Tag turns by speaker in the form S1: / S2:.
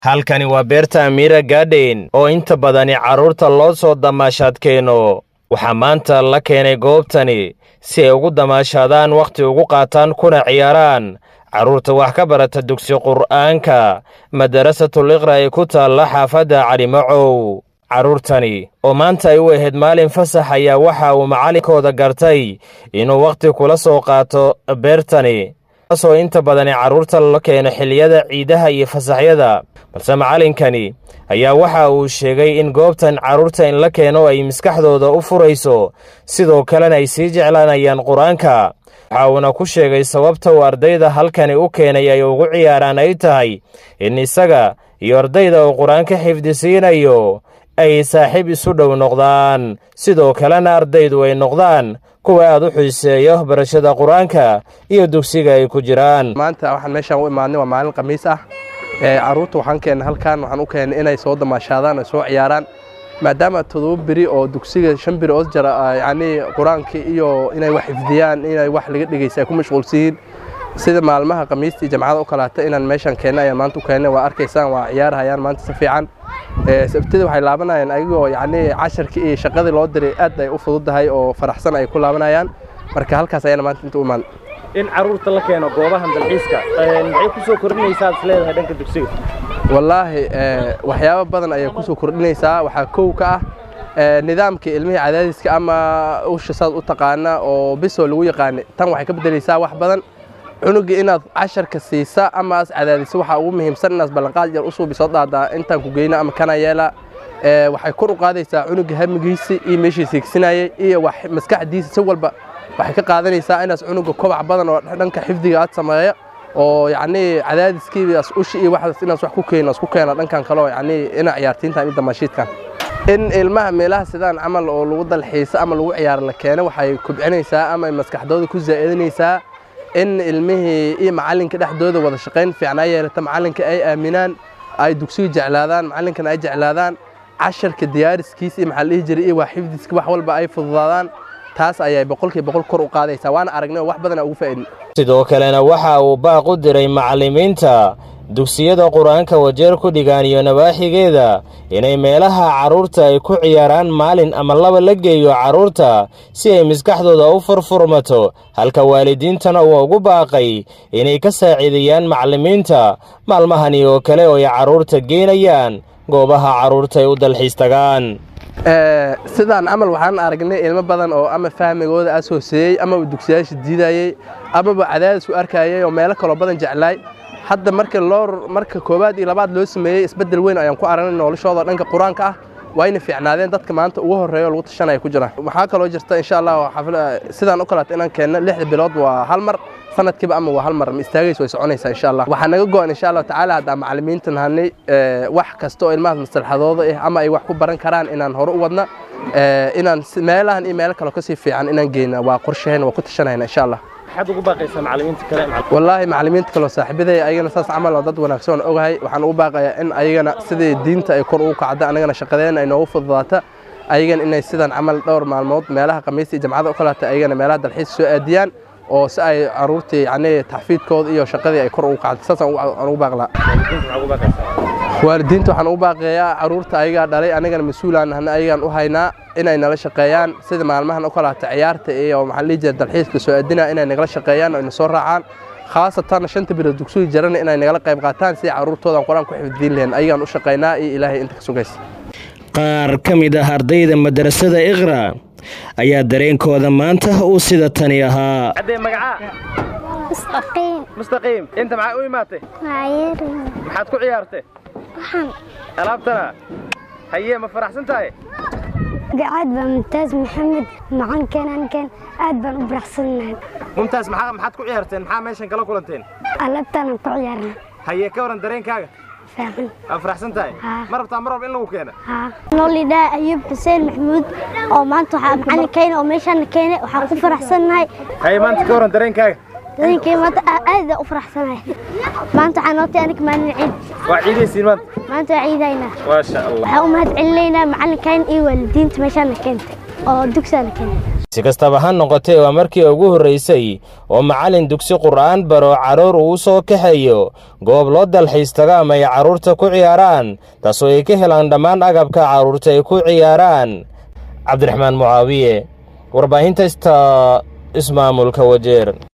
S1: halkani waa beerta amiira gaadhayn oo inta badani carruurta loo soo damaashaadkeeno waxaa maanta la keenay goobtani si ay ugu damaashaadaan wakhti ugu qaataan kuna ciyaaraan carruurta wax ka barata dugsi qur'aanka madarasatul iqra ee ku taalla xaafadda calimacow carruurtani oo maanta ay u ahayd maalin fasax ayaa waxa uu macallinkooda gartay inuu wakhti kula soo qaato beertani taasoo inta badani carruurta la keeno xilliyada ciidaha iyo fasaxyada balse macallinkani ayaa waxa uu sheegay in goobtan carruurta in la keeno ay maskaxdooda u furayso sidoo kalena ay sii jeclaanayaan qur-aanka waxa uuna ku sheegay sababta uu ardayda halkani u keenay ay ugu ciyaaraan ay tahay in isaga iyo ardayda uu qur-aanka xifdisiinayo ay saaxiib isu dhow noqdaan sidoo kalena ardaydu ay noqdaan kuwa aad u xiiseeyo barashada qur-aanka iyo dugsiga ay ku jiraan
S2: maanta waxaan meeshaan u imaadnay waa maalin khamiis ah carruurta waxaan keennay halkan waxaan u keennay inay soo damaashaadaan ay soo ciyaaraan maadaama todoba beri oo dugsiga shan beri oo jara yacnii qur-aanka iyo inay wax xifdiyaan inay wax laga dhegeysa ay ku mashquulsiyiin sida maalmaha khamiistii jamcada u kalaata inaan meeshaan keennay ayaan maanta u keennay waa arkaysaan waa ciyaarhayaan maanta si fiican sabtida waxay laabanayaan ayagoo yacnii casharkii iyo shaqadii loo diray aad ay u fududahay oo faraxsan ay ku laabanayaan marka halkaas ayaana maanta inta u imaan
S1: in carruurta la keeno goobahan dalxiiska maxay ku soo kordhinaysaa is leedahay dhanka dugsiga
S2: wallaahi waxyaabo badan ayay ku soo kordhinaysaa waxaa kow ka ah nidaamkii ilmihii cadaadiska ama usha saad u taqaana oo bisoo lagu yaqaanay tan waxay ka beddelaysaa wax badan cunugii inaad casharka siisa ama as cadaadiso waxaa ugu muhiimsan inaad ballanqaad yar u suubiso dhaadaa intaan ku geyna ama kana yeela waxay kor u qaadaysaa cunugii hamigiisi iyo meeshiisa higsinayay iyo wax maskaxdiisa si walba waxay ka qaadanaysaa inaas cunuga kobac badan oo dhanka xifdiga aad sameeya oo yacnii cadaadiskiibaas ushi iyo waxaas inaas wax ku keeno isku keena dhankan kale oo yacnii ina ciyaartiintan iyo damaashiidkan in ilmaha meelaha sidaan camal oo lagu dalxiiso ama lagu ciyaaro la keeno waxay kobcinaysaa ama maskaxdooda ku zaa'idinaysaa in ilmihii iyo macallinka dhexdooda wada shaqayn fiicnaa yeelata macallinka ay aaminaan ay dugsiga jeclaadaan macallinkana ay jeclaadaan casharka diyaariskiisa iyo maxaa la dhihi jiray iyo waa xifdiska wax walba ay fududaadaan taas ayay boqolkiiba boqol kor u qaadaysaa waana aragnay oo wax badana ugu faa'idin
S1: sidoo kalena waxa uu baaq u diray macallimiinta dugsiyada qur-aanka wajeer ku dhigaan iyo nawaaxigeeda inay meelaha carruurta ay ku ciyaaraan maalin ama laba la geeyo carruurta si ay maskaxdooda u furfurmato halka waalidiintana uu ugu baaqay inay ka saaciideeyaan macallimiinta maalmahani oo kale oo ay carruurta geynayaan goobaha carruurta ay u dalxiis tagaan
S2: sidaan camal waxaan aragnay ilmo badan oo ama fahmigooda aas hooseeyey amaba dugsiyaasha diidayey amaba cadaadis u arkayay oo meelo kaloo badan jeclaay hadda marka loo marka koowaad iyo labaad loo sameeyey isbeddel weyn ayaan ku aragnay noloshooda dhanka qur-aanka ah wayna fiicnaadeen dadka maanta ugu horreeya oo lagu tashanaya ku jiraan waxaa kaloo jirta insha allah sidaan u kaleeto inaan keenno lixda bilood waa hal mar sanadkiiba ama waa hal mar ma istaagayso way soconaysaa insha allah waxaa naga go-an insha allahu tacaala haddaan macallimiinta nahanay wax kasta oo ilmahaas maslaxadooda ah ama ay wax ku baran karaan inaan hore u wadna inaan meelahan iyo meelo kaloo kasii fiican inaan geyna waa qorshaheen waa ku tashanayna insha allah
S1: maxaad ugu baaqaysaa macallimiinta kale
S2: wallaahi macallimiinta kaloo saaxiibaday ayagana saas camal oo dad wanaagsan oo ogahay waxaan ugu baaqayaa in ayagana sidii diinta ay kor ugu kacda anagana shaqadeena ay noogu fududaata ayagana inay sidan camal dhowr maalmood meelaha khamiista iyo jamcada u kalaata ayagana meelaha dalxiis soo aadiyaan oo si ay caruurtii yacnii taxfiidkooda iyo shaqadii ay kor ugu kacdo saasaan ugu baaqlaa waalidiinta waxaan ugu baaqeeyaa caruurta ayagaa dhalay anigana mas-uulaan nahna ayagaan u haynaa inay nala shaqeeyaan sida maalmahan u kalaata ciyaarta iyo maxaa dhihi jira dalxiiska soo aadinaa inay nagala shaqeeyaan oo ina soo raacaan khaasatan shanta bilood dugsiga jarana inay nagala qayb qaataan si caruurtoodan qur-aan ku xifdiin lahayn ayagaan u shaqeynaa iyo ilaahay inta ka sugaysa
S1: qaar ka mid ah ardayda madrasada iqra ayaa dareenkooda maanta uu sida tani ahaa mustaqiim inta maxaa u imaatay maxaad ku ciyaartay alaabtana haye ma faraxsan tahay
S3: aad baa mumtaas maxamed macankeen ankeen aad baan u faraxsannahay
S1: mumtaas maxaad ku ciyaarteen maxaa meeshan kala kulanteen
S3: alaabtaanaan ku ciyaarnay
S1: haye ka waran dareenkaaga
S3: faaxan
S1: waa faraxsan tahay ma rabtaa mar walba in lagu keena
S3: noolidhaa ayuub xuseen maxamuud oo maanta waxaa macalin keene oo meeshaana keene waxaan ku faraxsannahay
S1: haye maanta ka waran dareenkaaga
S3: dareenkay maanta aad u faraxsanahay maanta waxaa nootay aniga maalin ciid
S1: waa ciidaysiin maanta
S3: maanta waa ciidaynaa
S1: maasha allah
S3: waxaan u mahad celinaynaa macalinkayn iyo waalidiinta meeshaana keentay oo dugsaana keentay
S1: si kastaba ha noqotee waa markii ugu horraysay oo macallin dugsi qur'aan baro carruur uu soo kaxeeyo goob loo dalxiis tago ama ay carruurta ku ciyaaraan taasoo ay ka helaan dhammaan agabka carruurta ay ku ciyaaraan cabdiraxmaan mucaawiye warbaahinta sta ismaamulka wajeer